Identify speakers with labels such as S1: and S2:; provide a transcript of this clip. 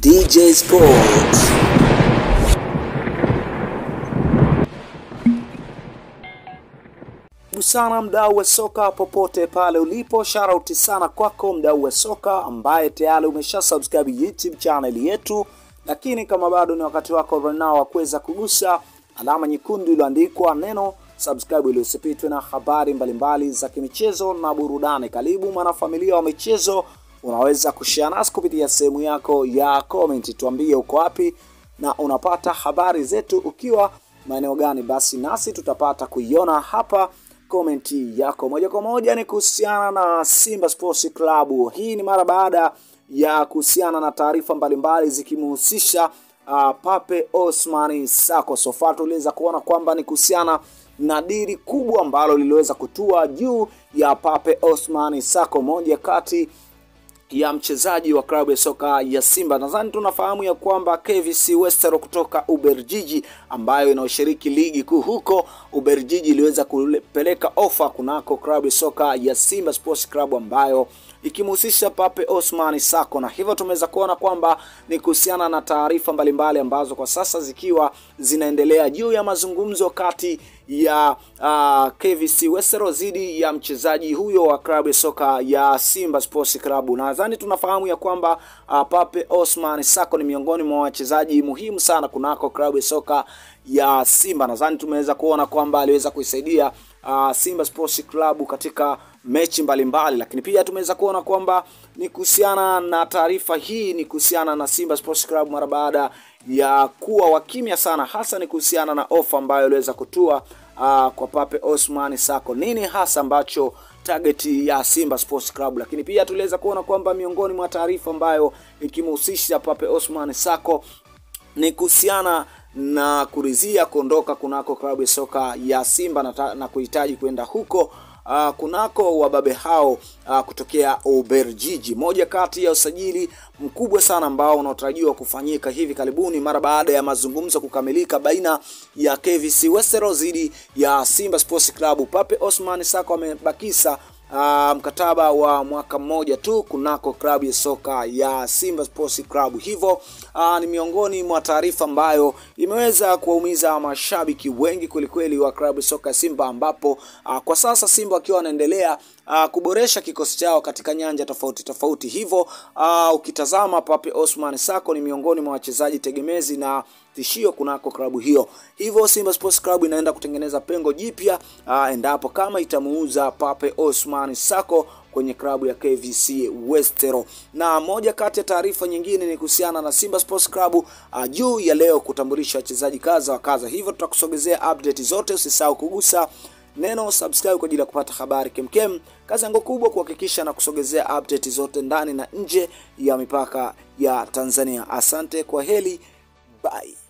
S1: DJ Sports. sana mdau wa soka popote pale ulipo, sharauti sana kwako mdau wa soka ambaye tayari umesha subscribe YouTube channel yetu, lakini kama bado ni wakati wako right now wa kuweza kugusa alama nyekundu iliyoandikwa neno subscribe ili usipitwe na habari mbalimbali za kimichezo na burudani. Karibu mwanafamilia wa michezo, unaweza kushare nasi kupitia sehemu yako ya comment, tuambie uko wapi na unapata habari zetu ukiwa maeneo gani, basi nasi tutapata kuiona hapa komenti yako moja kwa moja. Ni kuhusiana na Simba Sports Club. Hii ni mara baada ya kuhusiana na taarifa mbalimbali zikimhusisha uh, Pape Osmani Sako. Sofa tuliweza kuona kwamba ni kuhusiana na dili kubwa ambalo liliweza kutua juu ya Pape Osmani Sako, moja kati ya mchezaji wa klabu ya soka ya Simba. Nadhani tunafahamu ya kwamba KVC Westero kutoka Uberjiji ambayo inaoshiriki ligi kuu huko Uberjiji iliweza kupeleka ofa kunako klabu ya soka ya Simba Sports Club ambayo ikimhusisha Pape Osman Sako, na hivyo tumeweza kuona kwamba ni kuhusiana na taarifa mbalimbali ambazo kwa sasa zikiwa zinaendelea juu ya mazungumzo kati ya uh, KVC Westero dhidi ya mchezaji huyo wa klabu ya soka ya Simba Sports Club. Nadhani tunafahamu ya kwamba uh, Pape Osman Sako ni miongoni mwa wachezaji muhimu sana kunako klabu ya soka ya Simba. Nadhani tumeweza kuona kwamba aliweza kuisaidia uh, Simba Sports Club katika mechi mbalimbali mbali. Lakini pia tumeweza kuona kwamba ni kuhusiana na taarifa hii ni kuhusiana na Simba Sports Club mara baada ya kuwa wakimya sana, hasa ni kuhusiana na ofa ambayo iliweza kutua uh, kwa Pape Osman Sako. Nini hasa ambacho target ya Simba Sports Club, lakini pia tuliweza kuona kwamba miongoni mwa taarifa ambayo ikimhusisha Pape Osman Sako ni kuhusiana na kurizia kuondoka kunako klabu ya soka ya Simba na, na kuhitaji kwenda huko uh, kunako wababe hao uh, kutokea Uberjiji, moja kati ya usajili mkubwa sana ambao unaotarajiwa kufanyika hivi karibuni mara baada ya mazungumzo kukamilika baina ya KVC Westero dhidi ya Simba Sports Club. Pape Osman Sako amebakisa Uh, mkataba wa mwaka mmoja tu kunako klabu ya soka ya Simba Sports Club. Hivyo uh, ni miongoni mwa taarifa ambayo imeweza kuwaumiza mashabiki wengi kwelikweli wa klabu ya soka ya Simba, ambapo uh, kwa sasa Simba wakiwa wanaendelea uh, kuboresha kikosi chao katika nyanja tofauti tofauti. Hivyo uh, ukitazama Pape Osman Sako ni miongoni mwa wachezaji tegemezi na tishio kunako klabu hiyo. Hivyo Simba Sports Club inaenda kutengeneza pengo jipya uh, endapo kama itamuuza Pape Osman Sako kwenye klabu ya KVC Westero. Na moja kati ya taarifa nyingine ni kuhusiana na Simba Sports Club uh, juu ya leo kutambulisha wachezaji kaza wa kaza. Hivyo tutakusogezea update zote, usisahau kugusa neno subscribe kwa ajili ya kupata habari kemkem. Kazi yangu kubwa kuhakikisha na kusogezea update zote ndani na nje ya mipaka ya Tanzania. Asante, kwa heli, bye.